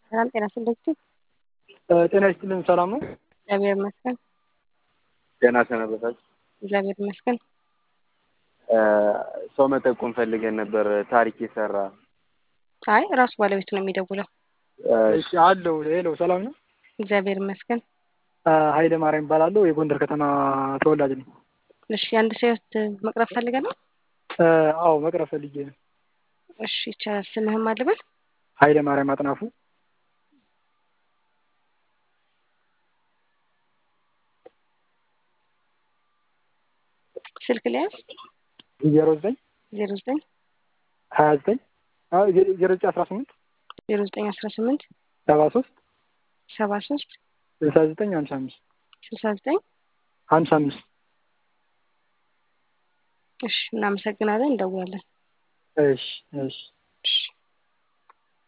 ሰላም ጤና ይስጥልኝ። ጤና ይስጥልን። ሰላም ነው? እግዚአብሔር ይመስገን። ደህና ሰነበታችሁ? እግዚአብሔር ይመስገን። ሰው መጠቆም ፈልገን ነበር። ታሪክ የሰራ አይ ራሱ ባለቤቱ ነው የሚደውለው። እሺ አለው። ሄሎ ሰላም ነው? እግዚአብሔር ይመስገን። ኃይለ ማርያም እባላለሁ። የጎንደር ከተማ ተወላጅ ነኝ። እሺ የአንድ ሰው ህይወት መቅረብ ፈልገህ ነው? አዎ መቅረብ ፈልጌ ነው። እሺ ይቻላል። ስምህም አልበል? ኃይለ ማርያም አጥናፉ። ስልክ ሊያዝ ዜሮ ዘጠኝ ዜሮ ዘጠኝ ሀያ ዘጠኝ ዜሮ ዘጠኝ አስራ ስምንት ዜሮ ዘጠኝ አስራ ስምንት ሰባ ሶስት ሰባ ሶስት ስልሳ ዘጠኝ ሀምሳ አምስት ስልሳ ዘጠኝ ሀምሳ አምስት እሺ እናመሰግናለን። እንደውላለን። እሺ እሺ እሺ